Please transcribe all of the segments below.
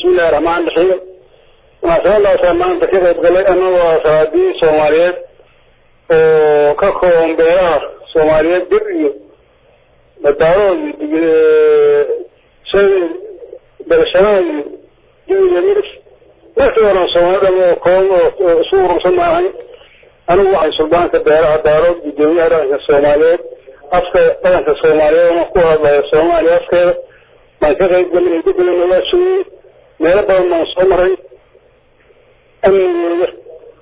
bismillahi raxmaan raxiim munaasabadaasaa maanta ka qayb galay anagoo salaadii soomaaliyeed oo ka kooban beelaha soomaaliyeed bir iyo badaadood iyo dalashadaha iyo dibiga miris markii horan soomaalida oo kooban oo isu urursan maahay anigu waxay suldaanka beelaha daarood gudoomiyaha dhaqanka soomaaliyeed afka dhaqanka soomaaliyeedna ku hadlaya soomaaliya afkeeda baan ka qayb galay guddigana waa joogay meelo badan baan soo maray amnigooda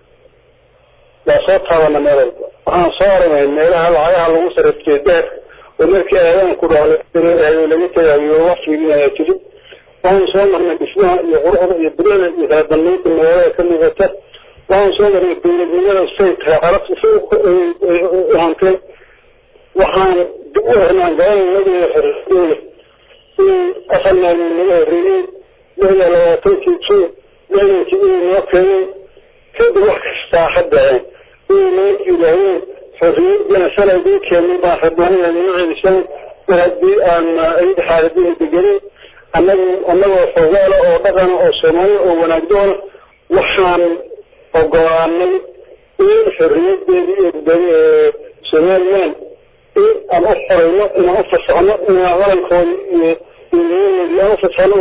waa soo taabana meel walba waxaan soo aragnay meelaha lacagaha lagu sarifkee deerka oo markii aadaanku dhalo laga tagayo wax fiirinaya jirin waxaan soo marnay dhismaha iyo quruxda iyo birada iyo kala dambeynta magaalada ka muuqata waxaan soo marnay dowladnimada say tahay carabta si u hanteen waxaan dib u hernaan gabanimada xorriyadooda in afar maalmood naga horreeyey lixda labaatankii jun lixdankii inay noo keeneen kadib wax kastaa ha dhaceen inay noo yidhaahdeen xorriyadana shalay dii keenay baan rabnaanina noo celisan mar haddii aan ayada xaaladina degenin annagu annagoo xoogaala oo dhaqana oo soomaaliya oo wanaagdoona waxaan ogolaanay in xorriyadeedii iyo somaliland in aan u xoreyno inaan u fasaxno inaan qarankoodi iyo aan ufasaxno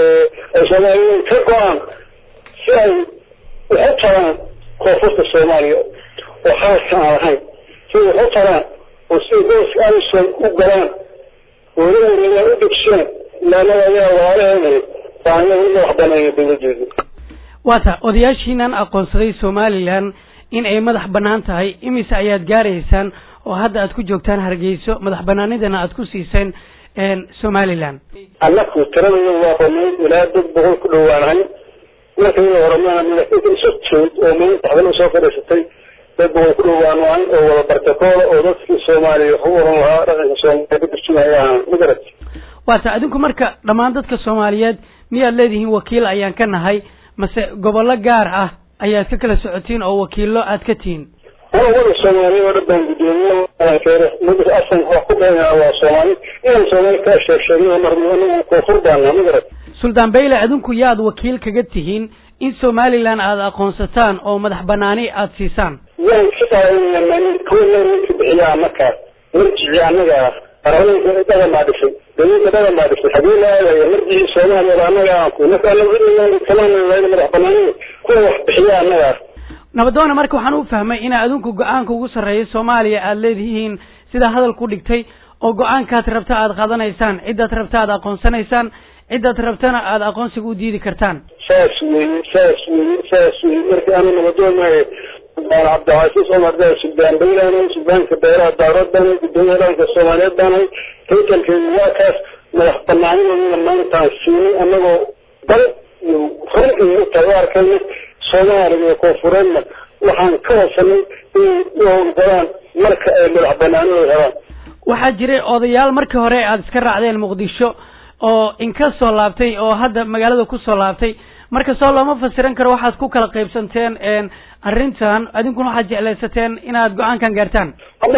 ay soomaaliyeed ka go-aan si ay waxu taraan koonfurta soomaaliya oo xaaska aan lahayn si waxu taraan oo si gooska alison u galaan weli wareegaan u degshaan ilaanada ayaa waalaheenay baanaga in wax baneeya dowladeedu waata odayaashiinan aqoonsaday somalilan in ay madax banaan tahay imise ayaad gaaraysaan oo hadda aad ku joogtaan hargeyso madax banaanidana aad ku siiseen somalilan annaku tiradaya waa banayd ilaa dad boqol ku dhawaanahay markayda horamana madaxinta isu timid oo maanta xabala soo fadhiisatay dad boqol ku dhawaanahay oo wada bartakoola oo dadkii soomaaliya wax u oran lahaa dhaqanka soomaaliya ka turjumaya ahaan magarat waata adinku marka dhammaan dadka soomaaliyeed miyaad leedihiin wakiil ayaan ka nahay mase gobollo gaar ah ayaad ka kala socotiin oo wakiilo aad ka tihiin wada soomaaliya oo dhan baan gudoomiye muddo asan wax ku dheena waa soomaali inaan soomaali kaa sheeg sheegno mar anagu koonfur baana magarat suldaan bayle adinku yaad wakiil kaga tihiin in somalilan aada aqoonsataan oo madax banaani aada siisaan waan ka qaadanaya kuwa marka bixiyaa markaas marjici annaga ah qaraadanka dhagan baa dhisay dawladda dhagan baa dhisay hadii la aadayo marjicii soomaaliya annaga aan ku marka anagu kalaan madax banaani kuwa wax bixiya annaga ah nabadoona marka waxaan u fahmay inaa adinku go-aanka ugu sarreeya soomaaliya aada leedihiin sidaa hadal ku dhigtay oo go-aankaad rabta aada qaadanaysaan ciddaad rabta aada aqoonsanaysaan ciddaad rabtana aada aqoonsiga u diidi kartaan saas weye saas weye saas weye marka anu nabadoonaayo suldaan cabdicasiis cumar daa suldaan baylaanahay suldaanka beeraha daarood baanahay gudoomiyaha dhaanka soomaaliyeed baanahay taytalkeedu waa kaas madax banaanideeduna maantaan siinay annagoo dal iyo run iyo tahay u arkayna soomaaliya iyo koonfureedna waxaan ka hosanay inay u howlgalaan marka ay madax banaanidooda helaan waxaa jiray odayaal markii hore aada iska raacdeen muqdisho oo inka soo laabtay oo hadda magaalada kusoo laabtay marka soo looma fasiran karo waxaad ku kala qaybsanteen arrintan adinkuna waxaad jeclaysateen inaad go-aankan gaartaan hadda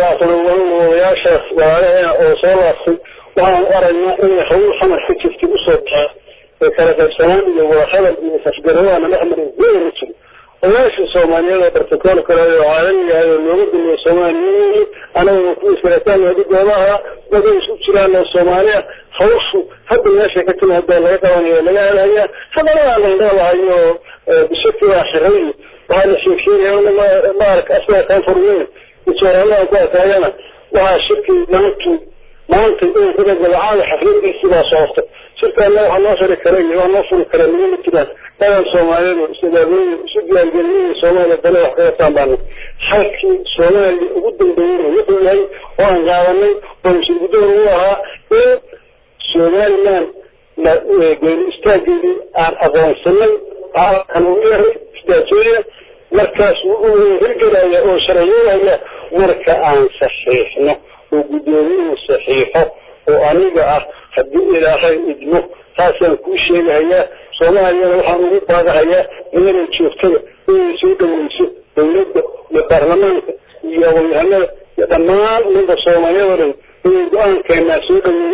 oran odayaashaas walaalaheena oo soo laabtay waxaan u aragnaa inay hawl xamar ka jirtay usoo taa ee kala qaybsanaan iyo wadahadal iyo safgaradaana dhex marin wada ma jiro odayaasha soomaaliyeed oo bartakool kale oo caalamiga ah oo looga dumiyo soomaaliya anaga ku iskalataan wadigooda ahaa waday isku jiraan oo soomaaliya hawshu hadda meesha ka timaado laga qabanayo laga helaya haddana waa laydhalahayo bishaki waa xiray waxaa la sheegsheegaya maark asaga kaanfurweyn ijooraladan ku ataagana waxaa shirki maantu maanta inay ku dagalacaada xafladiisi baa soorta shirkaana waxaa noo furi kara iyo waa noo furi kara nigama jiraan dhagan soomaaliyeed oo isdaabeeye isu diyaargeliyay soomaaliya dale wax kaga taanbaana halkii soomaaliya ugu dambeeyey wuxuu yahay oo aan qaadanay oo mashirgudoon u ahaa in somaliland geeri istaageedii aan aqoonsanay kan uu yahay istaajeeya markaas wuxuu hirgelaya oo sharciyeelaya marka aan saxiixno oo guddoomiyuhu saxiixo oo aniga ah haddii ilaahay idmo taasaan kuu sheegahayaa soomaaliyana waxaan ugu baadahayaa meelay joogtada inay soo dhaweyso dawladda iyo baarlamaanka iyo aqoonyahanada iyo dhammaan ummadda soomaaliyada dhan inay go-aankeenaa soo dhaweeyaan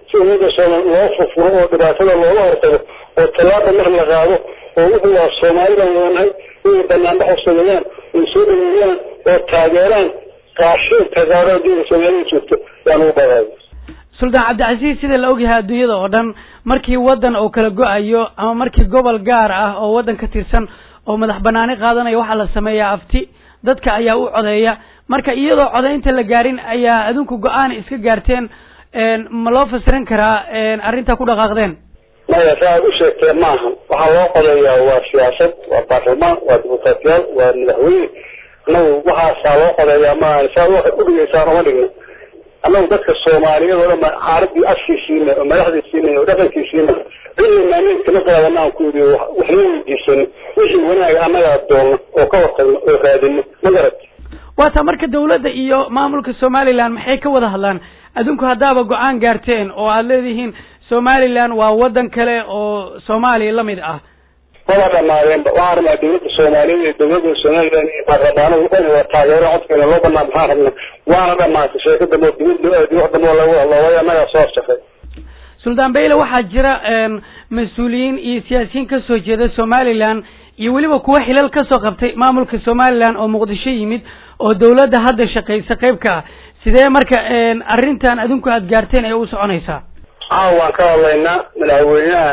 si ummadda soomaali loo furfuro oo dhibaatada looga hortago oo tallaaba mar la qaado oo wuxuu waa soomaalidan wadanahay inay banaanbaxo sameeyaan ay soo dhaweeyaan oo taageeraan qaashiinka gaaro adduunka soomaalida joogto yaan ugu badaaya suldaan cabdicasiis sida la ogyahay adduunyada oo dhan markii waddan oo kala go-ayo ama markii gobol gaar ah oo waddan ka tirsan oo madax banaani qaadanaya waxaa la sameeyaa afti dadka ayaa u codeeya marka iyadoo codaynta la gaarin ayaa adinku go-aan iska gaarteen ma loo fasirin karaa arrintaa ku dhaqaaqdeen maya sa aad u sheegteen maahan waxaa loo qodeeyaa waa siyaasad waa baarlamaan waa dimuqraatiyaal waa madaxweyne annagu waxaasaa loo qodeeyaa maahan saad waxay udhigeysaan uma dhigna annagu dadka soomaaliyeed oo dhan baan caaradii afkii siinay oo madaxdii siinay oo dhaqankii siinay cilli maameed kama qaadana aan ku yidhi waxna weydiisano wixii wanaaga annagaa doonno oo ka hortagno oo raadino ma garat waata marka dawladda iyo maamulka somaliland maxay ka wada hadlaan adinku haddaaba go-aan gaarteen oo aada leedihiin somaliland waa waddan kale oo soomaaliya lamid ah wada dhamaadeenba waxaan rabnaa dawladda soomaaliyeed iyo dawladda somaliland iyo baarlamaanada waxayna waa taageero codkeena loo banaa maxaan rabnaa waana dhamaatay sheeko dambe dibad loo aadi wax dambe oo lagu hadlo way annagaa soo horshaqay suldaan bayle waxaa jira mas-uuliyiin iyo siyaasiyiin kasoo jeeda somaliland iyo weliba kuwa xilal kasoo qabtay maamulka somaliland oo muqdisho yimid oo dawladda hadda shaqaysa qayb ka ah sidee marka arrintan adinku aada gaarteen ee u soconaysaa caawa waan ka hadlaynaa madaxweynaha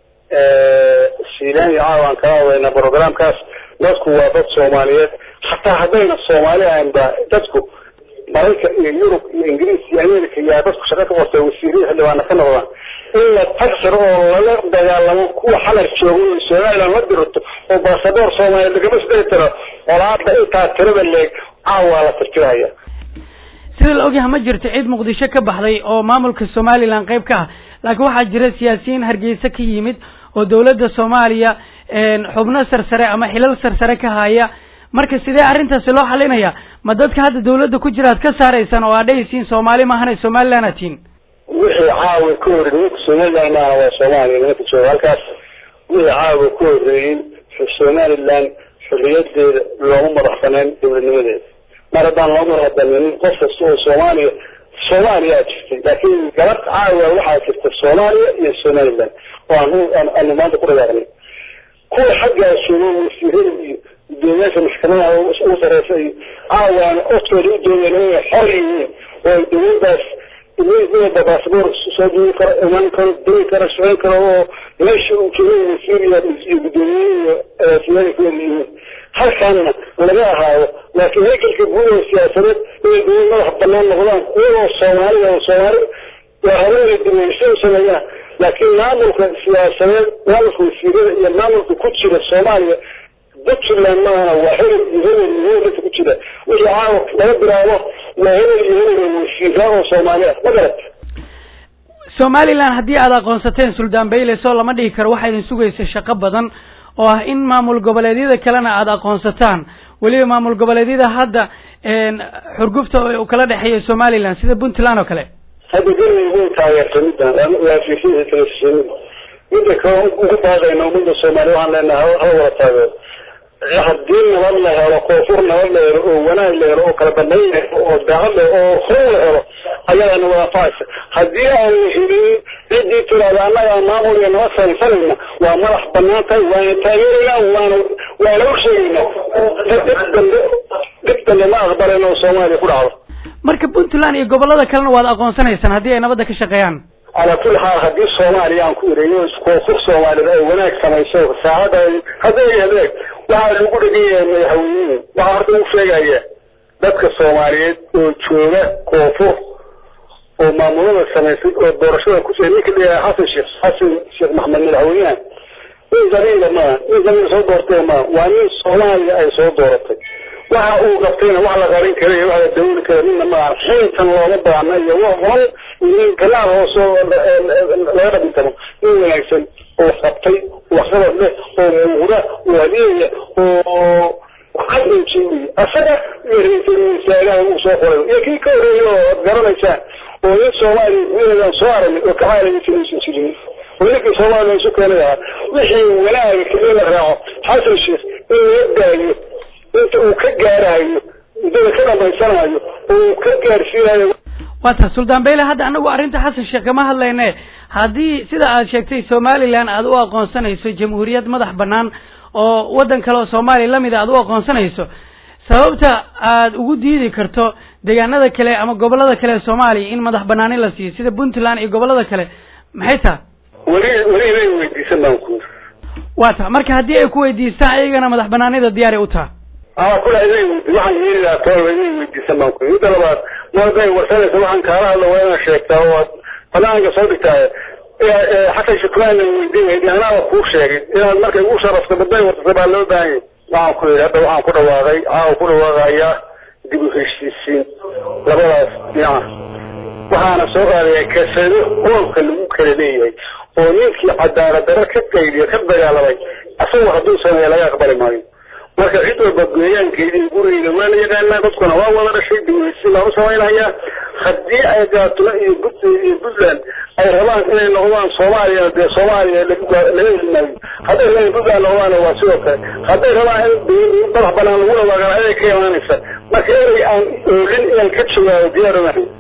shiilan iyo caawa waan kala hadlaynaa programkaas dadku waa dad soomaaliyeed hataa haddayna soomaali ahayn ba dadku maraykan iyo yurub iyo ingiriis iyo america yaa dadku shaqo ka qortay wasiirada xildhibaana ka noqdaan in la tagsir oo laga dagaalamo kuwa xalar jooga oo somaliland la dirto oo baasaboor soomaaliya lagama sidai tiro olaada intaa tirada leeg caawa la tirtiraya sida la ogyahay ma jirto cid muqdisho ka baxday oo maamulka somaliland qayb ka ah laakiin waxaa jira siyaasiyiin hargeysa ka yimid oo dawladda soomaaliya xubno sarsare ama xilal sarsare ka haya marka sidee arrintaasi loo xalinaya ma dadka hadda dawladda ku jira ad ka saaraysaan oo aad dhehaysiin soomaali maahana somaliland atiin wixii caawa ka horreeyey nimanka somaliland maaha waa soomaaliya nimanka jooga halkaas wixii caawa ka horreeyey somaliland xorriyadeeda looma madax baneen dawladnimadeeda mar haddaan loo madax bananin qof kasta oo soomaaliya soomaaliyaa jirtay laakiin gabadh caawa waxaa jirta soomaaliya iyo somaliland oo aan aanu maanta ku dhagaaqnay kuwa xaggaa joogo wasiirada iyo gudoomiyaasha maxkamadaha ugu sareysa iyo caawaana oftooda u doodeen inay xor yihiin oo ay dawladdaas iyaga baasboor soo duuli karo iman karo degi karo socon karo oo meesha uu joogo wasiir iyo gudoomiye iyo agaasiyada ku yihiin halkaana laga ahaado laakiin haykalka guud oo siyaasadeed inay dawlad madax banaan noqdaan iyagoo soomaaliya oo soomaali waa habeena dibeysa u sameeyaan laakiin maamulka siyaasadeed maamulka wasiirada iyo maamulka ku jira soomaaliya puntland maahana waa hebel iyo hebel iyo hebel dadka ku jira wixii caawa laga bilaabo waa hebel iyo hebel oo wasiira oo soomaali ah ma garat somaliland haddii aada aqoonsateen suldaan bayle soo lama dhihi karo waxaa idin sugaysa shaqo badan oo ah in maamul goboleedyada kalena aada aqoonsataan weliba maamul goboleedyada hadda xurgufta u kala dhexeeya somaliland sida puntland oo kale hadda galmay way taageertay middan waa fiirsada telefishinada midda kale ugu baaqayna ummadda soomaaliya waxaan leenahay hala wada taageero haddii nabad la helo koonfur nabad la helo oo wanaag la helo oo kala dambayn la helo oo daacad la oo hor la helo ayadaana wada anfacaysa haddii aanu helin ciddii tiraada annagaa maamul iyo nabad saynsanayna waa madax banaan tahay waana taageeraynaa waana waana u sheegaynaa dhib dambe dhib dambe ma aqbalayno oo soomaaliya ku dhacdo marka puntland iyo gobolada kalena waad aqoonsanaysaan haddii ay nabadda ka shaqeeyaan calaa kulli xaal haddii soomaaliya aan ku ireeyo koonfur soomaalida ay wanaag samayso saacada hadday adeeg waxaa lagu dhegan yahay madaxweynuhu waxaa horta u sheegaya dadka soomaaliyeed oo jooga koonfur oo maamulada samaysay oo doorashada ku ninka leeyahay xasan sheekh xasan sheekh maxamed madaxweynaha nin qabiila maaha nin qabiila soo doortay maaha waa nin soomaaliya ay soo dooratay waxa uu qabtayna wax la qarin kara iyo wax la dawli kara midna maaha xiintan looma baahna iyo hon nin galaal hoosoo laga dhabintamo nin wanaagsan oo wax qabtay waxqabad leh oo muuqda oo adeeya oo cadinji asaga iyo ra-iisul wasaaraha uu soo qoray iyo kii ka horeeyay oo ad garanaysaan oo nin soomaaliya gudaheedaan soo aragnay oo ka caalamisa aysan jirin oo ninkii soomaaliya isu keenay ahaa wixii wanaaga keliya la raaco xasan sheekh in laga daayo inta uu ka gaarayo muddada ka dhamaysanayo oo uu ka gaarsiinayo waa taas suldaan beyle hadda anagu arrinta xasan sheekh kama hadlayne haddii sida aad sheegtay somalilan aad u aqoonsanayso jamhuuriyad madax banaan oo waddan kale oo soomaaliya lamid a aad u aqoonsanayso sababta aad ugu diidi karto deegaanada kale ama gobolada kale ee soomaaliya in madax banaani la siiyo sida puntland iyo gobolada kale maxay taha weli weli inay weydiisan baan ku waa ta marka haddii ay ku weydiistaan ayagana madax banaanida diyaaray u taha aa kula inay waxaan yeeli lahaa toolba inay weydiisan baan ku midda labaad maday warsanaysa waxaan kaala hadla waa inaad sheegtaa oo aad banaanka soo dhigtaa xasan shukraan weydiin anaaba kuu sheegay inaad markay ugu sharafto baday wartasa baa loo baahan yahy waxaan ku yidhi hadda waxaan ku dhawaaqay caawa ku dhawaaqayaa dib u heshiisiin labadaas dhinaca waxaana soo qaadaya kasado qoolka lagu kala leeyahay oo ninkii cadaalad daro ka qaydiyo ka dagaalamay asagoo hadduu sameeya laga aqbali maayo marka cid walba gooyaankeedii gurigeyda waa la yaqaanaa dadkuna waa wada dhashay dib u heshiisiin baan u samaynayaa haddii ay gaatula iyo puntland iyo puntland ay rabaan inay noqdaan soomaaliya dee soomaaliya laga elimaayo hadday rabaan puntland noqdaan waa sidoo kale hadday rabaan in madax banaan lagu dhawaaqaan ayay ka imaanaysa marka erey aan oolin inaan ka jawaabo diyaar umahay